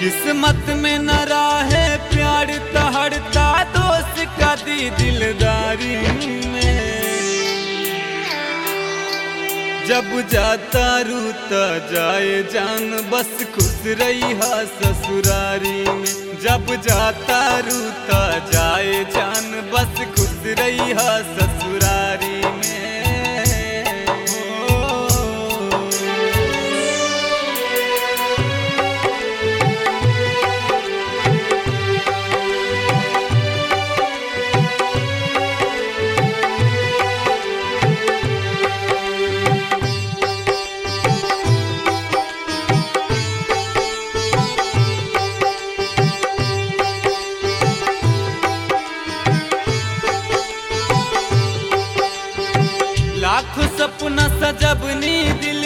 किस्मत में न रहे प्यार तहड़ता दोस्त का दी दिलदारी में जब जाता रूता जाए जान बस खुश रही हा ससुरारी में जब जाता रूता जाए जान बस खुश रही हा ससुरारी में ओ। लाखों सपना सजबनी दिल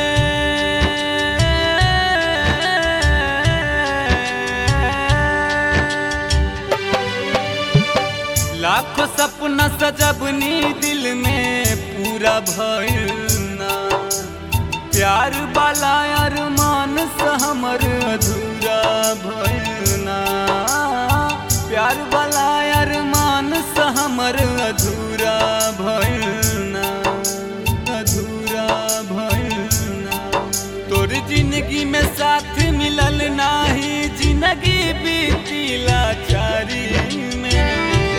में लाखों सपना सजबनी दिल में पूरा भइल ना प्यार वाला अरमान से हमर अधूरा भइल ना प्यार वाला अरमान से हमर अधूरा भइल ना अधूरा भइल ना तोर जिंदगी में साथ मिलल नाही जिंदगी बीती लाचारी में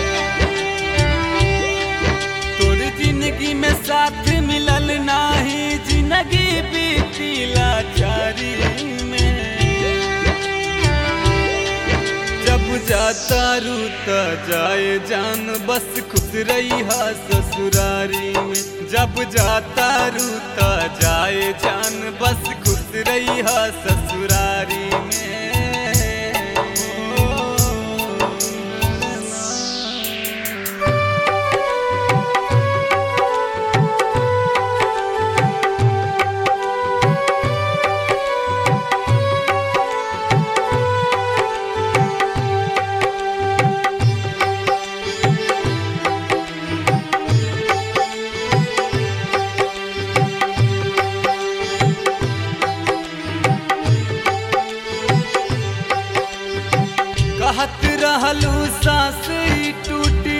तोर जिंदगी में साथ मिलल नाही जिंदगी बीती लाचारी में जब जाता रूता जाए जान बस खुश रही हा ससुरारी में जब जाता रूता जाए जान बस खुश रही हा ससुरारी में कहत रहलू सास ई टूटी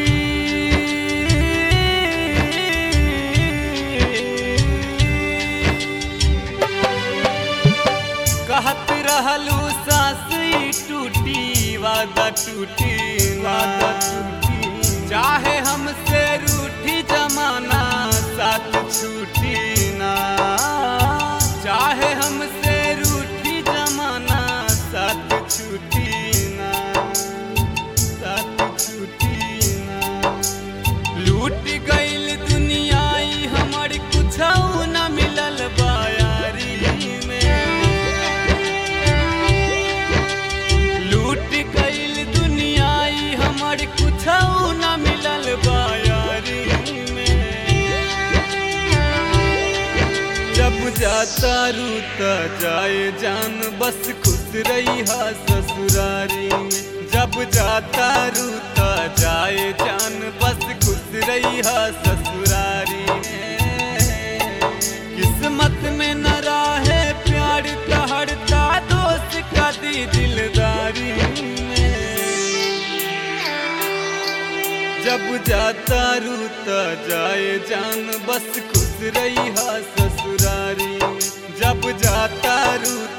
कहत रहलू सास ई टूटी वादा टूटी वादा टूटी चाहे हमसे रूठी जमाना साथ छूटी ना चाहे हमसे रूठी जमाना साथ छूटी ना साथ छूटी ना लूट गईल दुनियाई हमर कुछ न मिलल बायारी में लूट गईल दुनियाई हमर कुछ न मिलल बायारी में जब जाता रूता जाए जान बस खुश रही हा ससुरारी में जब जाता रूता जाए जान बस खुश रही हा ससुरारी में किस्मत में न रहे प्यार तहड़ता दोस्त का दी दिलदारी में जब जाता रूता जाए जान बस खुश रही हा ससुरारी में जब जाता रूता